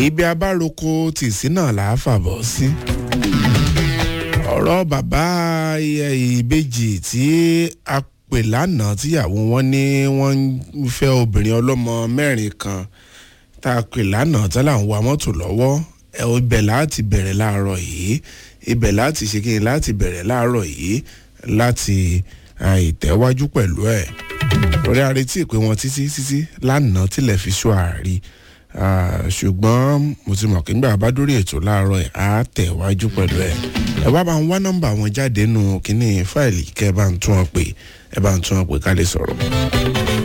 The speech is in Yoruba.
ibi abároko tìsí náà là á fàbọ̀ sí. ọ̀rọ̀ bàbá ìbejì tí a pè lánàá tíyàwó wọn ní wọ́n ń fẹ́ obìnrin ọlọ́mọ mẹ́rin kan tá a pè lánàá tá là ń wa mọ́tò lọ́wọ́ ẹ ibẹ̀ láti bẹ̀rẹ̀ láàárọ̀ yìí ibẹ̀ láti ṣe kí ni láti bẹ̀rẹ̀ láàárọ̀ yìí láti ìtẹ́wájú pẹ̀lú ẹ̀ lórí àrètí ìpè wọn títí títí lánàá tilẹ̀ fi ṣọ́ àárí ṣùgbọ́n mo ti mọ̀ kí nígbà bá dórí ètò láàárọ̀ ẹ̀ á tẹ̀wájú pẹ̀lú ẹ̀ ẹ wá bá ń wá nọ́mbà wọn jáde nù kínní fáìlì kẹ́ ẹ bá ń tún wọn pè ẹ bá ń tún wọn pè ká lè sọ̀rọ̀.